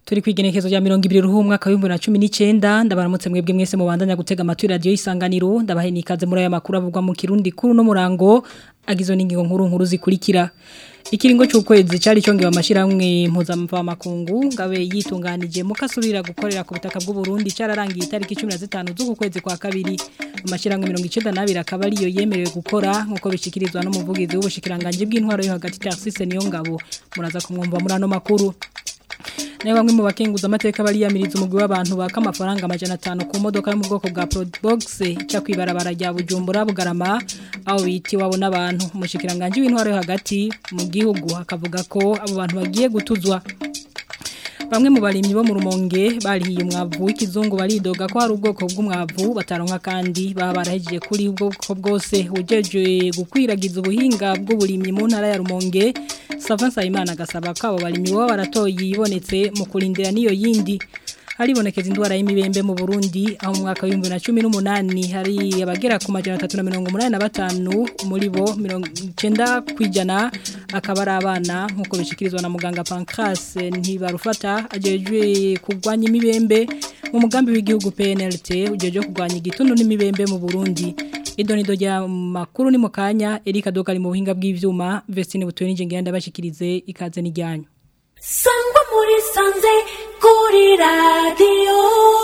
turi kwigenekezo rya 20 ruhu umwaka wa 2019 ndabaramutse mwebwe mwese mubandanya gutega amatwi radio isanganiro ndabahe nikaze muri aya makuru avugwa mu kirundi kuru no murango agizo n'ingingo nkuru nkuru zikurikira ikiringo cy'ukwezi cyari cyongewe amashiramwe mpuzamva makungu ngabe yitunganije mukasubira gukorera ku butaka bw'u Burundi cyararangiye itariki 15 z'uku kwezi kwa kabiri amashiramwe 92 akaba ariyo yemerewe gukora nkuko bishikirizwa no muvugizi w'ubushikiranganje bw'intwaro yo hagati Tarsise niyo ngabo muraza kumwumva muri ano makuru nayo bamwe mu bakenguza amateka bariyamiriza umugwi w'abantu baka amafaranga amajana atanu ku modoka yo mu bwoko bwa Probox cya kwibarabara rya Bujumbura Bugarama aho biti wabo n'abantu umushikiranganje w'intwaro yo hagati mu gihugu akavuga ko abo bantu bagiye gutuzwa Bamwe mu barimyi bo mu rumonge barihiye umwavu w'ikizungu baridoga ko hari ubwoko bw'umwavu bataronka kandi baba barahejeje kuri ubwoko bwose ujeje gukwiragiza ubuhinga bw'uburimyi mu ntara ya rumonge Savan Sayimana agasaba ko abo barimyi baba baratoye ibonetse mu kurindira niyo yindi haribonekeza indwara y'imibembe mu Burundi aho mu mwaka wa 2018 hari abagera ku majana 385 muri bo 90 kwijana akaba ari abana nkuko bishikirizwa na muganga Pancras ntibarufata ajejwe kugwanya imibembe mu mugambi w'igihugu PNLT ujeje kugwanya igituntu n'imibembe mu Burundi idonido rya makuru ni mukanya Erika Dogari mu buhinga bw'ivyuma Vestine Butwe nije ngenda bashikirize ikaze n'ijyanyo sangwa muri sanze kuri radiyo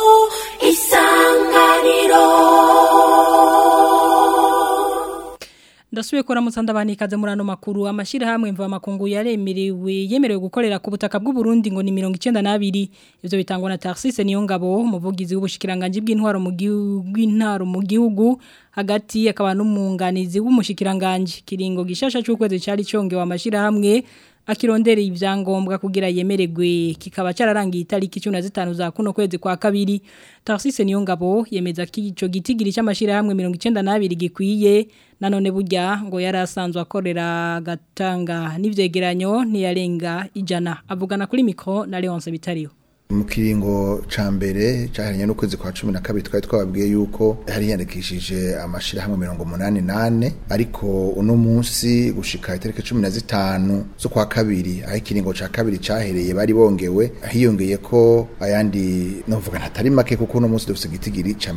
isanganiro Ndasubiye kora mutsanda banikaze muri ano makuru amashira hamwe mva makungu yaremerewe yemerewe gukorera ku butaka bw'u Burundi ngo ni 92 ivyo bitangwa na Tarsise niyo ngabo umuvugizi w'ubushikiranganje bw'intwaro mu gihugu intaro mu gihugu hagati akaba n'umunganizi w'umushikiranganje kiringo gishasha cy'ukwezi cyari cyongewe amashira hamwe akirondereye ivyangombwa kugira yemererwe kikaba cyararangiye itariki 15 za kuno kwezi kwa kabiri Tarsise niyo ngabo yemeza ko ico gitigiri cy'amashira hamwe 92 gikwiye nanone burya ngo yarasanzwe akorera gatanga n'ivyegeranyo ntiyarenga ijana avugana kuri mikro na Leonce Bitariyo mu kiringo ca mbere cyaheranye n'ukwezi kwa 12 twari twababwiye yuko hari yandikishije amashira hamwe 188 ariko uno munsi gushika itariki 15 zo kwa kabiri aho ikiringo ca kabiri cyahereye bari bongewe hiyongeye ko ayandi novuga ntatari make kuko uno munsi dufite igitigiri ca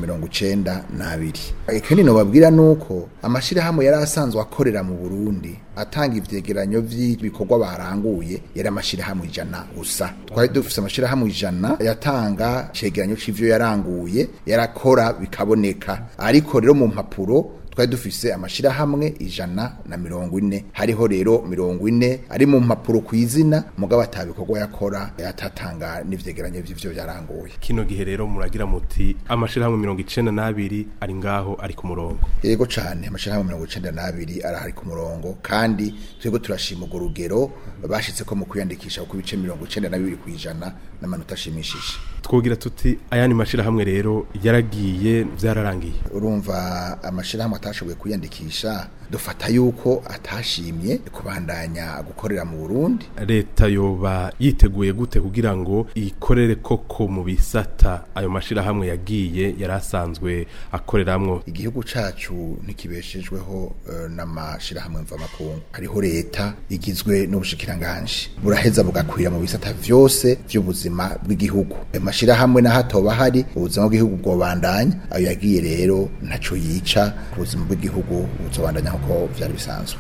92 ikindi no babwira nuko amashira hamwe yari asanzwe akorera mu Burundi atanga ivyegeranyo vy'ibikorwa baranguye yari amashira hamwe ijana gusa twari dufite amashira hamwe ijana yatanga cegeranyo c'ivyo yaranguye yarakora bikaboneka ariko rero mu mpapuro twari dufise amashira hamwe ijana na mirongo ine hariho rero mirongo ine ari mu mpapuro ku izina mugabo atabikorwa yakora yatatanga n'ivyegeranyo vy'ivyo byaranguye kino gihe rero muragira muti amashira hamwe mirongo icenda n'abiri ari ngaho ari ku murongo yego cane amashira hamwe mirongo icenda n'abiri arahari ku murongo kandi twebwe turashima urwo rugero bashitse ko mu kwiyandikisha ku bice mirongo icenda na bibiri kw'ijana n'amanota ashimishije twogira tuti ayandi mashira hamwe rero yaragiye vyararangiye urumva amashira hamwe atashoboye kwiyandikisha dufata yuko atashimye kubandanya gukorera mu Burundi leta yoba yiteguye gute kugira ngo ikorere koko mu bisata ayo mashira hamwe yagiye yarasanzwe akoreramwo igihugu cacu ntikibeshejweho uh, n'amashira hamwe mva makungu hariho leta igizwe n'ubushikiranganje buraheza bugakwira mu bisata vyose vy'ubuzima bw'igihugu amashira hamwe na hatoba hari ubuzima bw'igihugu bwobandanya ayo yagiye rero ntaco yica ubuzima bw'igihugu buzobandanya nkuko vyari bisanzwe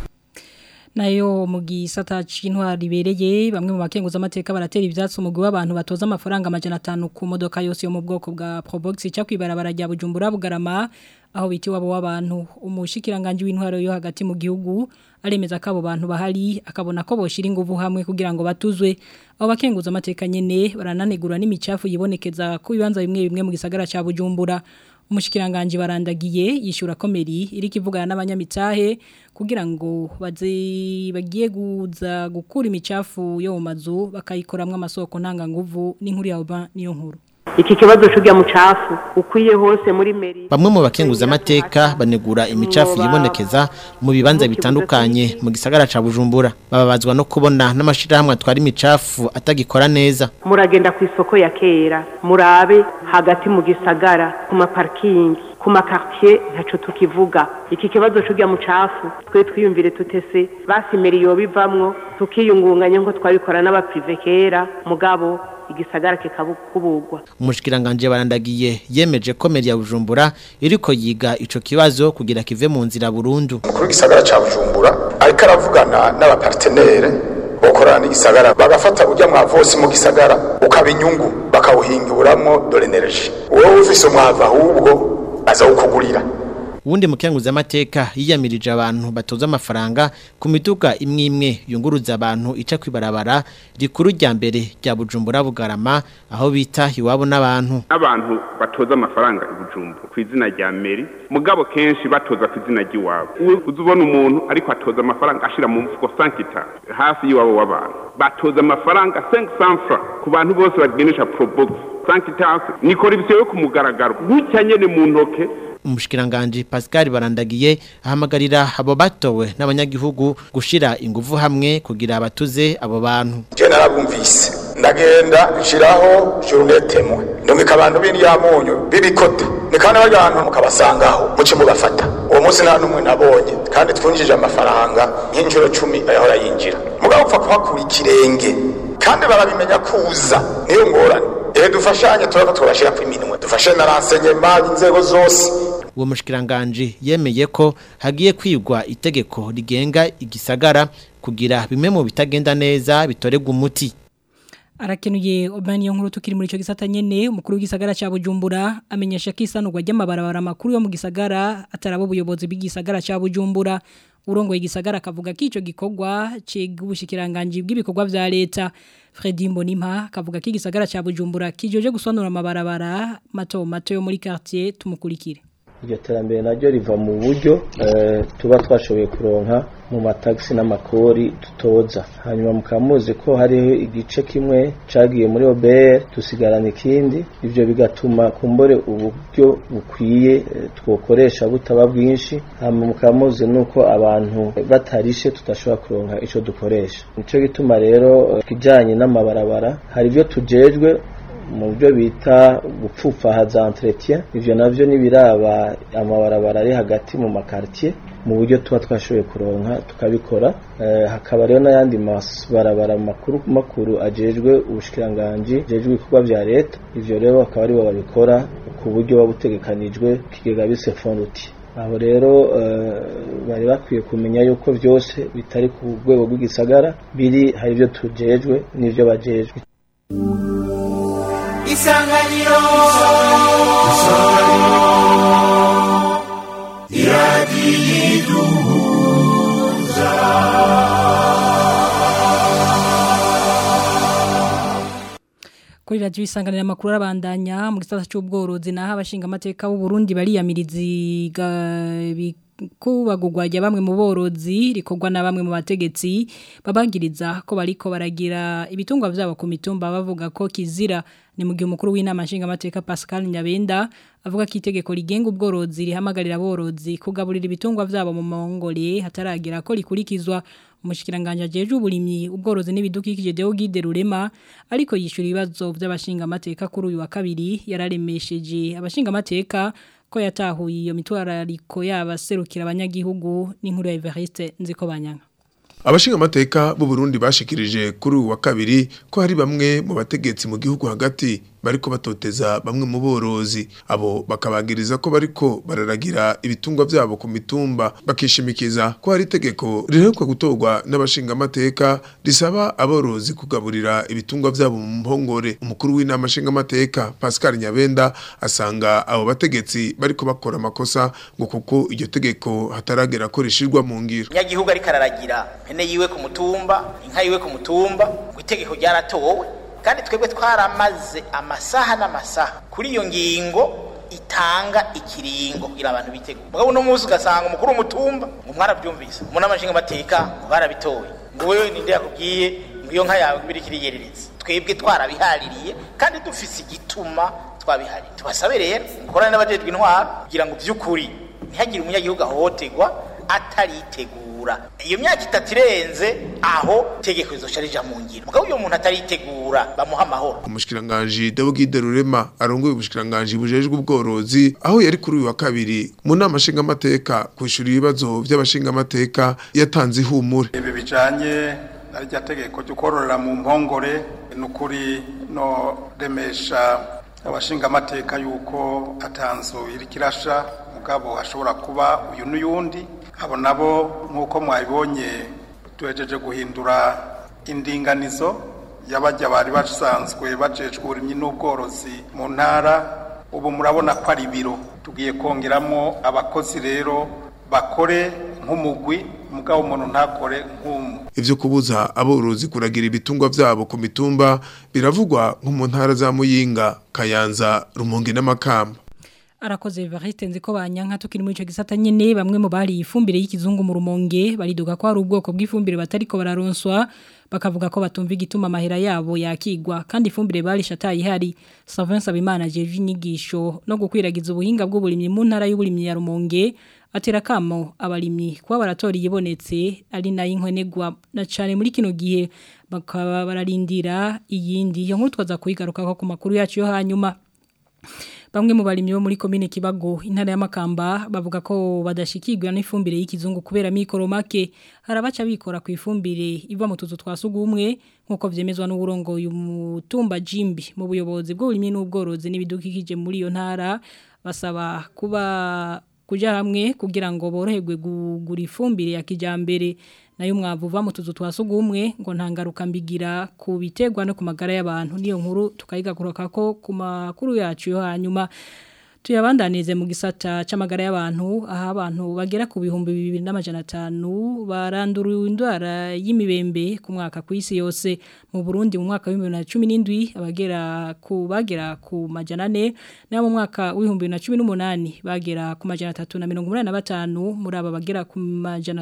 nayo mu gisata c'intwari bereye bamwe mu bakenguza amateka baratera ivyatsi umugwi w'abantu batoza amafaranga amajana 5 ku modoka yose yo mu bwoko bwa Probox cya kwibarabara rya Bujumbura Bugarama aho biti wabo w'abantu umushikiranganje w'intwaro yo hagati mu gihugu aremeza ko abo bantu bahari akabona ko boshira inguvu hamwe kugira ngo batuzwe abo bakenguza amateka nyene barananegura n'imicafu yibonekeza ku bibanza bimwe bimwe mu gisagara ca Bujumbura umushikiranganje barandagiye yishura komeri iri kivugana n'abanyamitahe kugira ngo baze bagiye guza gukura imicafu yo mu mazu bakayikoramwe amasoko ntanga nguvu n'inkuru ya Oba niyo nkuru iki kibazo cy'ujya mucafu ukwiye hose muri meri bamwe mu bakenguza amateka banegura imicafu yibonekeza mu bibanza bitandukanye mu gisagara ca Bujumbura bababazwa no kubona n'amashirahamwe atwara imicafu atagikora neza muragenda ku isoko ya kera murabe hagati mu gisagara ku maparikingi ku makartier ntaco tukivuga iki kibazo cy'ujya mucafu twe twiyumvire tutese basimera iyo bivamwo tukiyungunganya ngo twabikora n'abaprive kera mugabo igisagara kikabukurwa umushikiranganje barandagiye yemeje ko meri ya Bujumbura iriko yiga ico kibazo kugira kive mu nzira burundu umukuru w'igisagara ca bujumbura ariko aravugana n'abapartenere bokorana n'igisagara bagafata ujya mwavu wose mu gisagara ukaba inyungu bakawuhinguramwo dore energy wowe ufise umwavu ahubwo aza ukugurira uwundi mukenguza amateka yiyamirije abantu batoza amafaranga ku miduga imwe imwe yunguruza abantu ica kwibarabara rikuru rya mbere rya Bujumbura Bugarama aho bita iwabo n'abantu abantu batoza amafaranga i Bujumbura ku izina rya meri mugabo kenshi batoza ku izina ry'iwabo uzi ubona umuntu ariko atoza amafaranga ashira mu mfuko sankita hafi y'iwabo w'abantu batoza amafaranga 500 francs ku bantu bose bagenesha probox sankita nikora ibyo yo kumugaragaro gutya nyene mu ntoke umushikiranganje Pascal barandagiye ahamagarira abo batowe n'abanyagihugu gushira ingufu hamwe kugira abatuze abo bantu je narabumvise ndagenda nshiraho journetemo ndumika abantu b'indyamunyu bibikota nikana abantu mukabasangaho muce mubafata uwo munsi nta numwe nabonye kandi twinjije amafaranga nk'injuro cumi ayahora yinjira mugabo upfa kuhakura ikirenge kandi barabimenya kuza niyo ngorane ehe dufashanye turako turashira ku iminwe dufashe na renseignement inzego zose uwo mushikiranganje yemeye ko hagiye kwigwa itegeko rigenga igisagara kugira bimwe mu bitagenda neza bitoregwa umuti arakenuye obani yo nkuru tukiri muri ico gisata nyene umukuru w'igisagara ca Bujumbura amenyesha ko isanurwa ry'amabarabara makuru yo mu gisagara atarabo ubuyobozi bw'igisagara ca Bujumbura urongoye igisagara akavuga ko ico gikorwa cigubushikiranganje bw'ibikorwa vya leta Fredy Mbonimpa akavuga ko igisagara ca Bujumbura kijoje gusanura amabarabara mato mato yo muri quartier tumukurikire iryo terambere naryo riva mu buryo tuba twashoboye kuronka mu matagisi n'amakori dutoza hanyuma mukaba muzi ko hariho igice kimwe cagiye muri OBR dusigarana ikindi ivyo bigatuma kumbore uburyo bukwiye twokoresha butaba bwinshi hanyuma mukaba muzi nuko abantu batarishe tudashobora kuronka ico dukoresha nico gituma rero kijanye n'amabarabara hari ivyo tujejwe mu byo bita gupfufahaza entretien ivyo navyo nibiraba amabarabara ari hagati mu makartier mu buryo tuba twashoboye kuronka tukabikora eh, hakaba rero n'ayandi mabarabara makuru makuru ajejwe ubushikiranganje ajejwe ibikorwa vya leta ivyo rero akaba aribo babikora ku buryo babutegekanijwe kigega bise fonduti aho rero bari bakwiye kumenya yuko byose bitari ku rwego rw'igisagara biri hari ibyo tujejwe n'ibyo bajejwe isanganiro iradiyiduhuza kuri radio isanganira makuru arabandanya mu gisata cy'ubworozi naho abashinga amateka b'u Burundi bariyamirizi kubagurwa rya bamwe mu borozi rikorwa na bamwe mu bategetsi babagiriza ko bariko baragira ibitungwa vyabo ku mitumba bavuga ko kizira ni mu gihe umukuru w'inama nshinga amateka Pascal Nyabenda avuga ko itegeko rigenga ubworozi rihamagarira aborozi kugaburira ibitungwa vyabo mu mongole hataragira ko rikurikizwa umushikiranganje ajeje uburimyi ubworozi n'ibidukikije Deo Gide Rurema ariko yishura ibibazo by'abashinga amateka kuri uyu wa kabiri yararemesheje abashinga amateka ko yatahuye iyo mitwarariko yabaserukira abanyagihugu n'inkuru ya Evariste nziko banyanga Abashinga amateka b'u Burundi bashikirije kuri uwa kabiri ko hari bamwe mu bategetsi mu gihugu hagati bariko batoteza bamwe mu borozi abo bakabagiriza ko bariko bararagira ibitungwa vyabo ku mitumba bakishimikiza ko hari itegeko riheruka gutorwa n'abashinga amateka risaba aborozi kugaburira ibitungwa vyabo mu mpongore umukuru w'inama nshinga amateka Pascal Nyabenda asanga abo bategetsi bariko bakora amakosa ngo kuko iryo tegeko hataragera ko rishirwa mu ngiro nyagihugu ariko araragira mpene yiwe ku mutumba inka yiwe ku mutumba ngo itegeko ryaratowe kandi twebwe twaramaze amasaha n'amasaha kuri iyo ngingo itanga ikiringo kugira abantu bitegure mugabo uno munsi ugasanga umukuru w'umutumba ngo mwarabyumvise umuntu amashinga amateka ngo barabitoye ngo wewe ninde yakubwiye ngo iyo nka yawe ibiri kiriyereretse twebwe twarabihaririye kandi dufise igituma twabihariye tubasabe rero mukorane n'abajejwe intwaro kugira ngo by'ukuri ntihagire umunyagihugu ahohoterwa ataritegura iyo myaka itatu irenze aho tegeko rizoca rija mu ngiro mugabo uyo muntu ataritegura bamuha amahoro umushikiranganje Dawugide Rurema arongoye ubushikiranganje bujejwe ubworozi aho yari kuri uyu wa kabiri mu nama nshinga amateka kwishura ibibazo by'abashinga amateka yatanze ihumure ibi bijanye na rya tegeko ryo kororera mu mpongore ni ukuri no remesha abashinga amateka yuko atanzu iri kirasha mugabo hashobora kuba uyu n'uyundi abo nabo nk'uko mwabibonye tuhejeje guhindura indinganizo y'abajya bari basanzwe bajejwe uburimyi n'ubworozi mu ntara ubu murabona ko ari ibiro tugiye kongeramo abakozi rero bakore nk'umugwi mugabo umuntu ntakore nk'umwe ivyo kubuza aborozi kuragira ibitungwa vyabo ku mitumba biravugwa nko mu ntara za Muyinga Kayanza Rumonge n'Amakamba arakoze Evariste nzi ko banyanka tukiri muri ico gisata nyene bamwe mu bari ifumbire y'ikizungu mu rumonge bariduga ko hari ubwoko bw'ifumbire batariko bararonswa bakavuga ko batumva igituma amahera yabo yakigwa kandi ifumbire barishataye ihari Savin Sabimana jeje inyigisho no gukwiragiza ubuhinga bw'uburimyi mu ntara y'uburimyi ya rumonge atera kamo abarimyi kuba baratora ibonetse ari nayo inkwenegwa na cyane muri kino gihe bakaba bararindira iyindi iyo nkuru twaza kuyigaruka ku makuru yacu yo hanyuma Bamwe mu barimyi bo muri komine Kibago intara ya Makamba bavuga ko badashikirwa n'ifumbire y'ikizungu kubera mikoro make harabaca bikora ku ifumbire iva mu tuzu twasugumwe nkuko vyemezwa n'uburongo y'umutumba Jimbi mu buyobozi bw'uburimyi n'ubworozi n'ibidukikije muri iyo ntara basaba kuba kuja hamwe kugira ngo boroherwe kugura ifumbire ya kijambere nayo mwavu va mu tuzu twasugumwe ngo ntangaruka mbigira ku bitegwa no ku magara y'abantu niyo nkuru tukayigakuruka ko ku makuru yacu yo hanyuma tuyabandanize mu gisata c'amagara y'abantu aha abantu bagera ku bihumbi 2500 barandura indwara y'imibembe ku mwaka ku isi yose mu Burundi mu mwaka wa 2017 abagera ku bagera ku majana 4 na mu mwaka wa 2018 bagera ku majana 385 muri aba bagera ku majana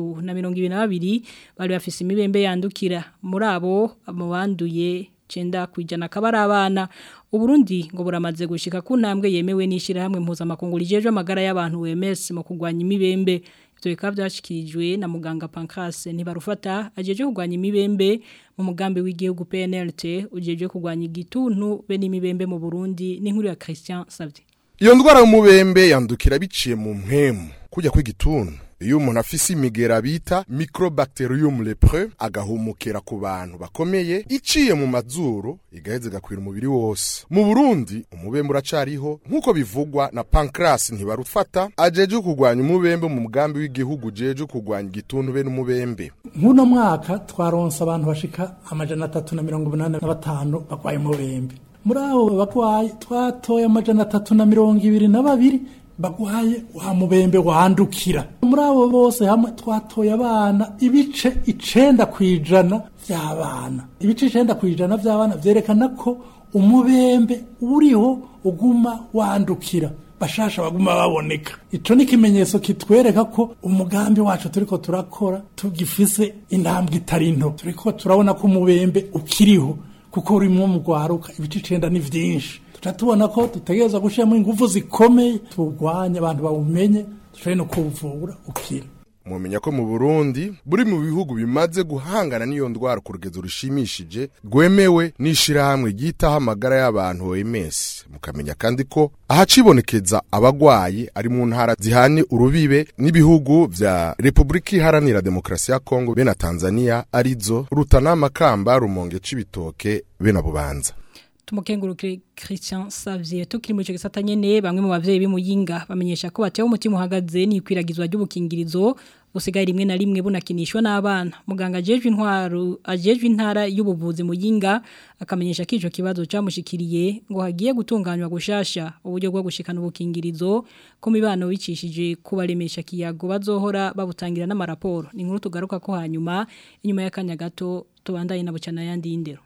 322 bari bafise imibembe yandukira muri abo mu banduye cenda kwijana kabara abana uburundi ngo buramaze gushika ku ntambwe yemewe n'ishira hamwe mpuzamakungu rijeje amagara y'abantu WMS mu kugwanya imibembe ivyo bikaba byashikirijwe na muganga Pancras ntibarufata ajeje kugwanya imibembe mu mugambi w'igihugu PNLT ujeje kugwanya igituntu be n'imibembe mu Burundi n'inkuru ya Christian Savdi iyo ndwara y'umubembe yandukira biciye mu mpemu kujya kw'igituntu iyo umuntu afise imigera bita microbacterium lepreux agahumukira ku bantu bakomeye iciye mu mazuru igaheze gakwira umubiri wose mu Burundi umubembe uracariho nkuko bivugwa na Pancras ntibarufata ajeje kugwanya umubembe mu mugambi w'igihugu jeje kugwanya igituntu be n'umubembe nk'uno mwaka twaronse abantu bashika amajana atatu na mirongo umunani na batanu bagwaye umubembe muri abo bagwaye twatoye amajana atatu na mirongo ibiri na babiri bagwaye wa mubembe wandukira muri abo bose hamwe twatoye abana ibice icenda kwijana vy'abana ibice icenda kwijana vy'abana vyerekana ko umubembe uriho uguma wandukira bashasha baguma baboneka ico ni ikimenyetso kitwereka ko umugambi wacu turiko turakora tugifise intambwe itari nto turiko turabona ko umubembe ukiriho kuko urimo mu gwaruka ibice icenda ni vyinshi tuca tubona ko dutegereza gushiramo ingufu zikomeye turwanye abantu bawumenye dushobore no kuwuvura ukira mumenya ko mu Burundi buri mu bihugu bimaze guhangana n'iyo ndwara ku rugezo rushimishije rwemewe n'ishirahamwe ryitaho amagara y'abantu OMS mukamenya kandi ko ahacibonekeza abagwayi ari mu ntara zihanye urubibe n'ibihugu vya Republika Iharanira Demokarasi ya Kongo be na Tanzania arizo Rutana Makamba Rumonge Cibitoke be na Bubanza Tumukengurukire Christian Xavier tukiri mu cyo gisata nyene bamwe mu bavyeyi bimuyinga bamenyesha ko batewe umutima uhagaze n'ikwiragizwa ry'ubukingirizo usigaye rimwe na rimwe bunakinishwa n'abana muganga ajejwe intwaro ajejwe intara y'ubuvuzi muyinga akamenyesha ko ico kibazo camushikiriye ngo hagiye gutunganywa gushasha uburyo bwo gushikana ubukingirizo ko mibano wicishije kubaremesha kiyago bazohora babutangira n'amaraporo ni nkuru tugaruka ko hanyuma inyuma y'akanya gato tubandaye na bucana yandi y'indero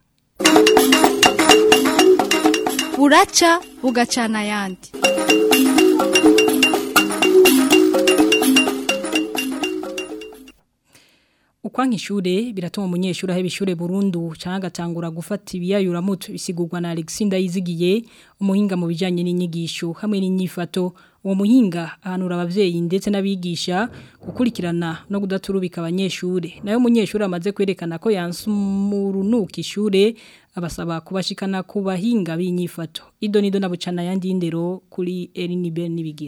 buraca bugacana ayandi ukwanka ishure biratuma umunyeshuri aheba ishure burundu cyangwa agatangura gufata ibiyayuramutu bisigurwa na Alexinda yizigiye umuhinga mu bijyanye n'inyigisho hamwe n'inyifato uwo muhinga ahanura abavyeyi ndetse n'abigisha gukurikirana no kudaturubika abanyeshure nayo umunyeshuri amaze kwerekana ko yansumurunuka ishure abasaba kubashikana ku bahinga b'inyifato ido nido nabucana yandi indero kuri Elinibe nibigira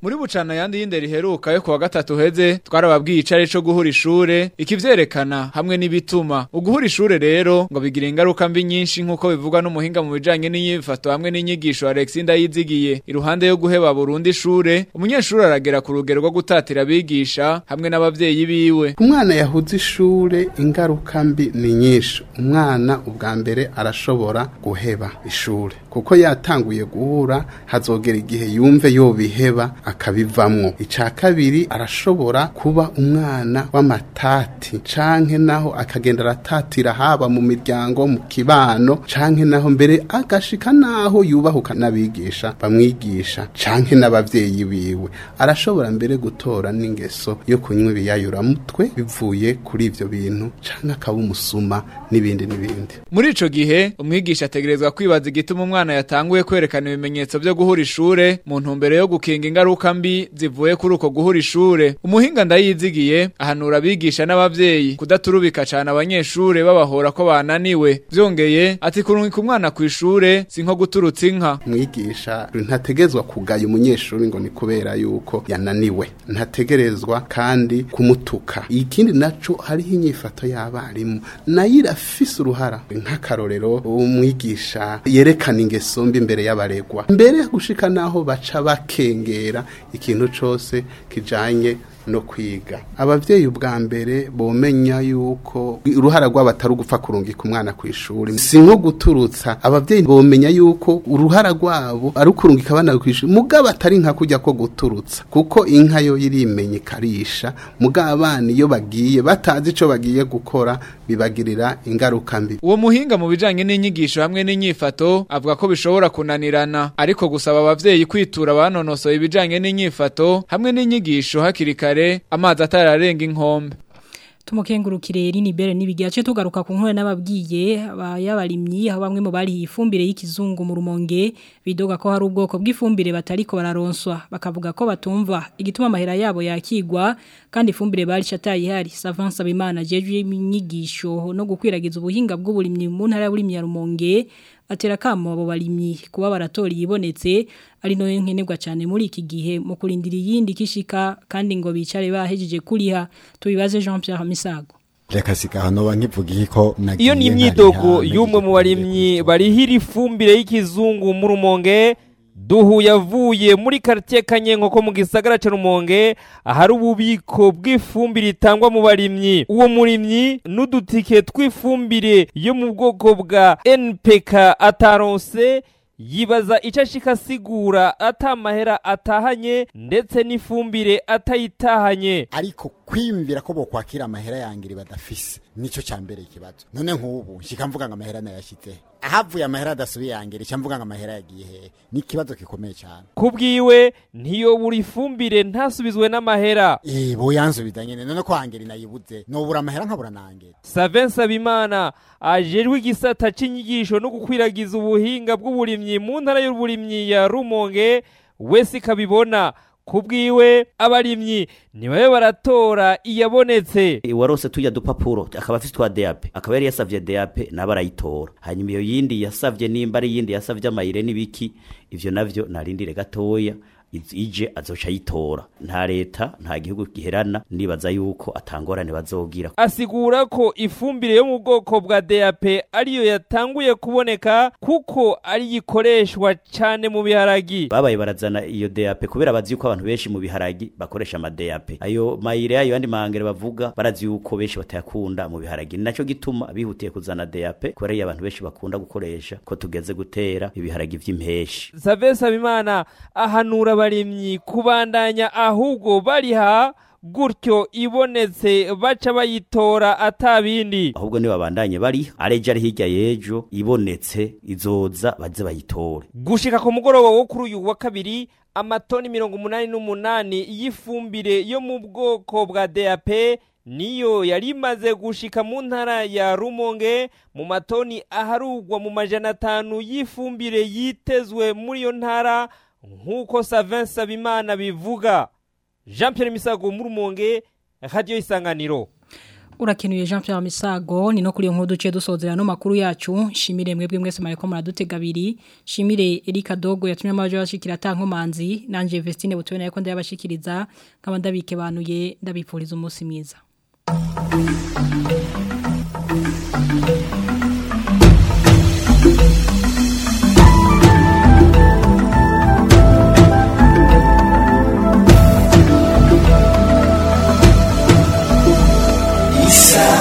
muri bucana yandi y'indero iheruka yo kuwa gatatu heze twarababwiye icare co guhura ishure ikivyerekana hamwe n'ibituma uguhura ishure rero ngo bigira ingaruka mbi nyinshi nk'uko bivugwa n'umuhinga mu bijanye n'inyifato hamwe n'inyigisho Alexis Ndayizigiye iruhande yo guheba Burundi ishure umunyeshuri aragera ku rugero rwo gutatira abigisha hamwe n'abavyeyi biwe umwana yahuze ishure ingaruka mbi ni nyinshi umwana ubwa mbere arashobora guheba ishure kuko yatanguye guhura hazogera igihe yumve yobiheba akabivamwo ica kabiri arashobora kuba umwana w'amatati canke naho akagenda aratatira haba mu miryango mu kibano canke naho mbere agashika naho yubahuka n'abigisha bamwigisha canke n'abavyeyi biwe arashobora mbere gutora n'ingeso yo kunywa ibiyayuramutwe bivuye kuri ivyo bintu canke akaba umusuma n'ibindi n'ibindi muri ico gihe umwigisha ategerezwa kwibaza igituma umwana yatanguye kwerekana ibimenyetso vyo guhura ishure mu ntumbero yo gukinga ingaruka mbi zivuye kuri uko guhura ishure umuhinga ndayizigiye ahanura abigisha n'abavyeyi kudaturubika cane abanyeshure babahora ko bananiwe vyongeye ati kurungika umwana kw'ishure si nko guturutsa inka mwigisha ntategerezwa kugaya umunyeshuri ngo ni kubera yuko yananiwe ntategerezwa kandi kumutuka ikindi naco hariho inyifato y'abarimu nayo irafise uruhara nk'akarorero umwigisha yerekana ingeso mbi imbere y'abaregwa mbere yo gushika naho baca bakengera ikintu cose kijanye no kwiga abavyeyi ubwa mbere bomenya yuko uruhara rwabo atari ugupfa kurungika umwana ku ishuri si nko guturutsa abavyeyi bomenya yuko uruhara rwabo ari ukurungika abana ku ishuri mugabo atari nka kujya ko guturutsa kuko inka yo irimenya ikarisha mugabo abana iyo bagiye batazi ico bagiye gukora bibagirira ingaruka mbi uwo muhinga mu bijanye n'inyigisho hamwe n'inyifato avuga ko bishobora kunanirana ariko gusaba abavyeyi kwitura banonosoye ibijanye n'inyifato hamwe n'inyigisho hakiri kare amazi atararenga inkombe tumukengurukire rini bere nibigace tugaruka ku nkore n'ababwiye abayabarimyi aho bamwe mu bari ifumbire y'ikizungu mu rumonge bidoga ko hari ubwoko bw'ifumbire batariko bararonswa bakavuga ko batumva igituma amahera yabo yakigwa kandi ifumbire bari chatayi hari Savance Abimana jeje inyigisho no gukwiragiza ubuhinga bw'uburimyi mu ntara y'uburimyi ya rumonge atera kamo abo barimyi kuba baratori yibonetse ari no nkenerwa cyane muri iki gihe mu kurindira yindi kishika kandi ngo bicare bahejeje kuriha tubibaze Jean Pierre Misago reka sikahano bankivuga ko nagiye iyo ni imyidogo y'umwe mu barimyi barihira ifumbire y'ikizungu mu rumonge duhu yavuye muri quartier Kanyenko ko mu gisagara ca Rumonge ahari ububiko bw'ifumbire itangwa mu barimyi uwo murimyi n'udutike tw'ifumbire yo mu bwoko bwa NPK ataronse yibaza icyo ashika asigura atamahera atahanye ndetse n'ifumbire atayitahanye ariko kwiyumvira ko bokwakira amahera yangiri badafise nico cyambere ikibazo none nk'ubu nshika mvuga ngo amahera nayashyize ahavuye amahera adasubiye yangiri cya mvuga ngo amahera yagiye he ni ikibazo gikomeye cyane kubwiwe ntiyobura ifumbire ntasubizwe n'amahera eh bo yansubiza nyene none ko hangiri nayibuze nobura amahera nkabura nangere Savense Abimana ajejwe igisata c'inyigisho no gukwiragiza ubuhinga bw'uburimyi mu ntara y'uburimyi ya Rumonge wese kabibona kubwiwe abarimyi nibabe baratora iyabonetse warose tujya dupapuro akaba afite twa DAP akaba yari yasavye DAP nabarayitora hanyuma iyo yindi yasavye nimba ari yindi yasavye amayire n'ibiki ivyo navyo narindire gatoya ije azoca yitora nta leta nta gihugu giherana nibaza yuko atangorane bazogira asigura ko ifumbire yo mu bwoko bwa DAP ariyo yatanguye kuboneka kuko ari yikoreshwa cyane mu biharagi babaye barazana iyo DAP kubera bazi yuko abantu benshi mu biharagi bakoresha ama DAP ayo mayire ayo yandi mahangere bavuga barazi yuko benshi batayakunda mu biharagi naco gituma bihutiye kuzana DAP kubera iyo abantu benshi bakunda gukoresha ko tugeze gutera ibiharagi vy'impeshi Savesa Bimana ahanura abarimyi kubandanya ahubwo bariha gutyo ibonetse baca bayitora atabindi ahubwo ni babandanye bari areje ari hirya yejo ibonetse izoza baze bayitore gushika ku mugoroba wo kuri uyu wa kabiri amatoni mirongo umunani n'umunani y'ifumbire yo mu bwoko bwa DAP niyo yari imaze gushika mu ntara ya Rumonge mu matoni aharugwa mu majana atanu y'ifumbire yitezwe muri iyo ntara nk'uko Savin Sabimana bivuga Jean Pierre Misago mu Rumonge Radio Isanganiro urakenuye Jean Pierre Misago ni no kuri iyo nkuru duciye dusozera no makuru yacu shimire mwebwe mwese mareko muradutega abiri shimire Erika Dogo yatumye amajo bashikira tankomanzi nanje Vestine butubona yako ndabashikiriza nkaba ndabike banuye ndabipfuriza umunsi mwiza Isa